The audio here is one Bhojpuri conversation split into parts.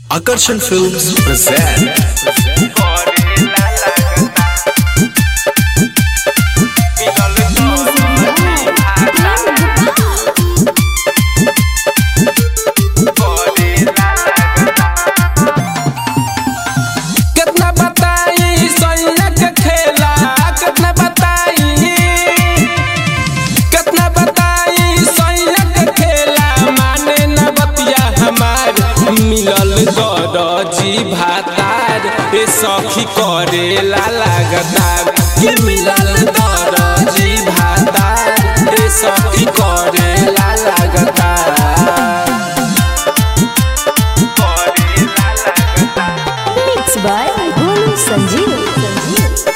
Akarsan Films present कितना बताई सैया के खेला कितना बताई कितना बताई सैया के खेला माने न बतिया हमार मिलल दरजी भातार ए सखी करेला लगातार ये मिलल दरजी भातार ए सखी करेला लगातार Mixed by Golu Sanjeev.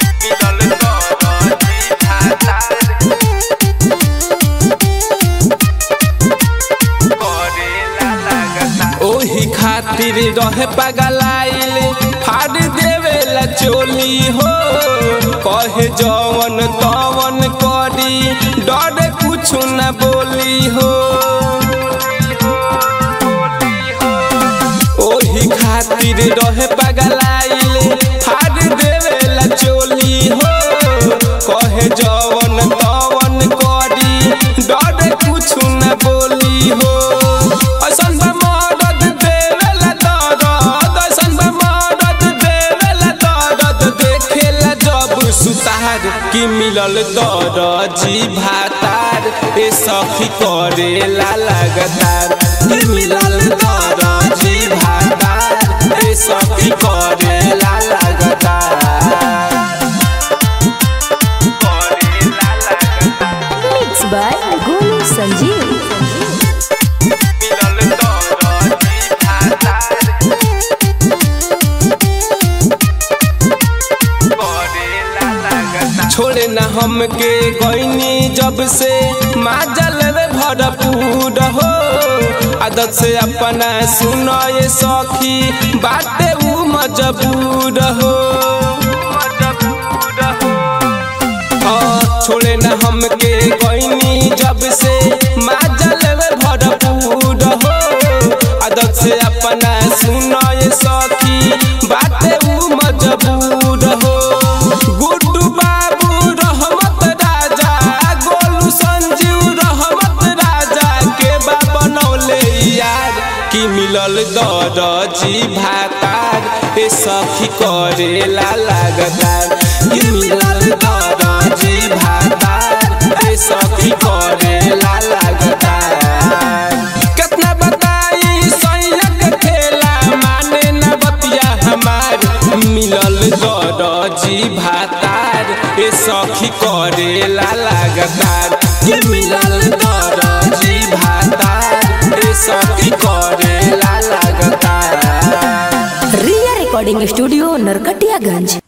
ओही खातिर रहे पगलाइल फाड़ देवेला चोली हो कहे जवन तवन करी डर कुछ न बोली हो ओही खातिर रहे पगलाइल फाड़ देवेला चोली हो कहे जवन तवन करी डर कुछ न बोली हो ऐसन बा मदद देवेला दर्द ऐसन बा मदद देवेला दर्द देखेला जब सुतार कि मिलल दरजी भातार ए सखी करेला लगातार कि मिलल दरजी भातार ए सखी करेला लगातार Mixed by Golu Sanjeev. छोड़े न हमके गईनी जब से माजल रे भरपूर हो आदत से अपना सुनो ये सखी बाटे ऊ मजबूर हो हाँ, छोड़े न हमके गईनी जब से माजल रे भरपूर हो आदत से अपना सुनो ये सखी बाटे ऊ मजबूर हो गुड्डू बाबू रहमत राजा गोलू संजीव रहमत राजा के बा बनौले यार कि मिलल दरजी भातार ए सखी करेला लगातार कि मिलल दरजी भातार ए सखी करेला लगातार कितना बताई सैया के खेला माने न बतिया हमार मिलल दरजी भातार ए सखी करेला लगातार ये मिलल दरजी भातार ए सखी करेला लगातार Ria Recording Studio, Narkatiyaganj.